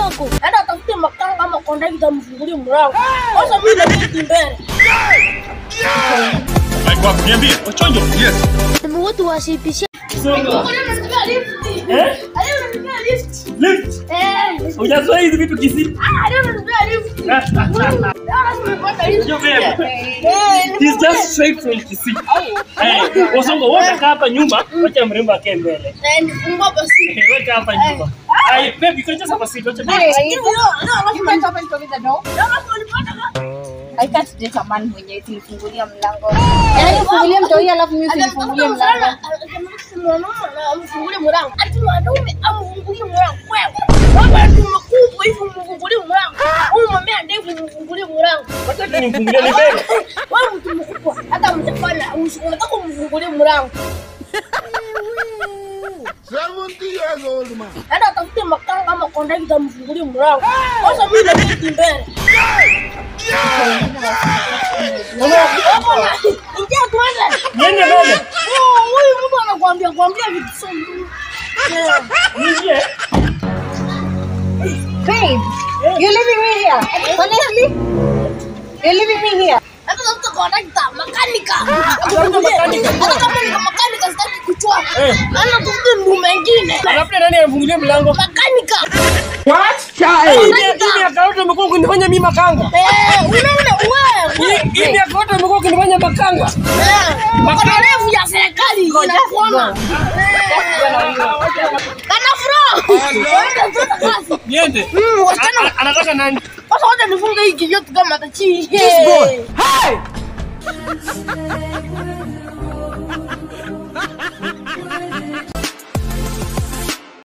yako. Enda tafute makanga ama kondakta mfungulie mlango. Sasa mimi nabaki mbele. Alikuwa niambie, Ochonjo. Yes. Sema watu wasipishe. Songa. lift. Eh? Alionipea lift. Lift. Eh. Hujazoea hizi vitu kisi. Ah, alionipea lift. Leo nimepata lift. Unajua beba. Eh, He's just straight from Kisii. Eh, Osongo, wewe kaa hapa nyuma, wacha mrembo akae mbele. eh, nifungua basi. Eh, Weka hapa nyuma. Ai, baby, kuna just hapa seat, wacha baby. Hivi leo, leo alafu You can't open for me the door. leo alafu ulipata ka- I can't date a man mwenye kunifungulia mlango. Yaani ufungulie mtu huyu alafu mimi usinifungulie mlango. amfungulie mlango ati mwanaume amfungulie mlango wewe wewe tu mkubwa hivi mfungulie mlango huyu mwambie ndevu mfungulie mlango Wacha tu nimfungulie ni mbele. wewe mtu mkubwa hata mtafanya unataka umfungulie mlango 70 years old man. enda tafute makanga ama kondakta mfungulie mlango sasa mimi nabaki mbele Hapo na- ingia tuende Niende mbele. Oh, huyu mtu anakuambia kuambia vitu so Yeah. Niingie. Babe, you leaving me here? Honestly? You leaving me here? Hata tafuta kondakta, makanika. Tafuta makanika. Hata kama ni makanika sitaki kuchua. Eh. Ana tafuta ndu mengine. Alafu nani amfungulie mlango? Makanika. Hivi hivi akaota umekuwa ukinifanya mimi makanga. Eh, unaona wewe. Hivi hivi akaota umekuwa ukinifanya makanga. Eh, Makana refu ya serikali inakuona. Kana fro. Wenda sasa kazi. Niende. Mm, wasichana. A- Anataka nani? Sasa wacha nifunge hiki yote kama atachi. This boy. Hey.